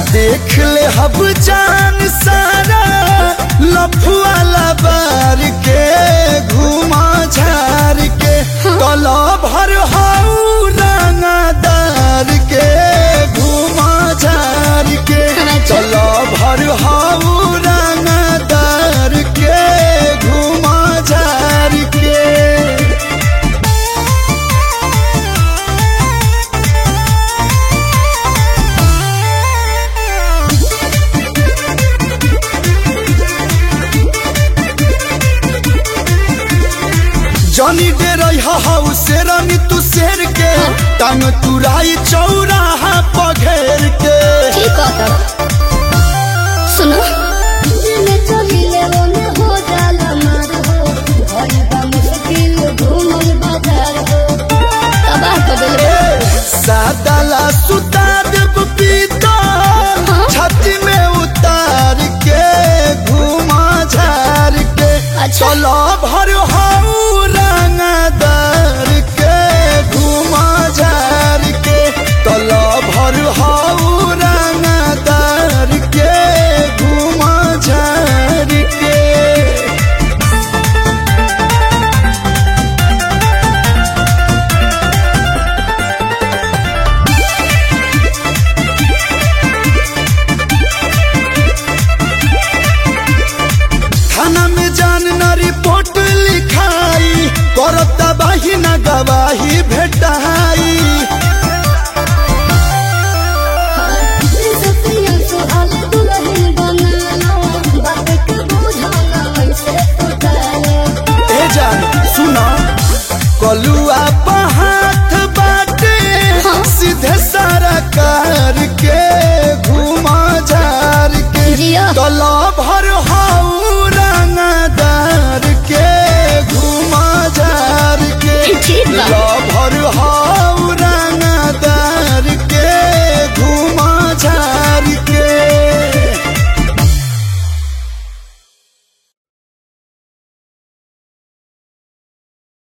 देख ले हब जान सारा लफुआ लबार के घुमा झार के कला भर हाउ रंगदार के घुमा झार के कला भर हाउ रंगदार के घुमा झार के जनी दे रही हाउ शेरनी तू शेर के टांग तुराई चौराहा पघेर के ठीक है तब सुनो दिल चलिले ओने हो जाला मार हो भई बा मुश्किल घूमल बाजार हो तबाह कर देले सादाला सुता देव पीता छाती में उतार के घुमा झार के अच्छा। चलो भर हाउ रंगदार के घुमा झार के चलो भर हाउ रंगदार के घुमा झार के थाना में जान न रिपोर्ट लिखाई करता बाही न गवाही भेटाई सतिया सुहाल दुल्हन बनाना बात के बुझाना ऐसे उठाना ए जान सुना कलुआ हाथ बाटे हाँ। सीधे सारा कार के घुमा झार के जिया। तलब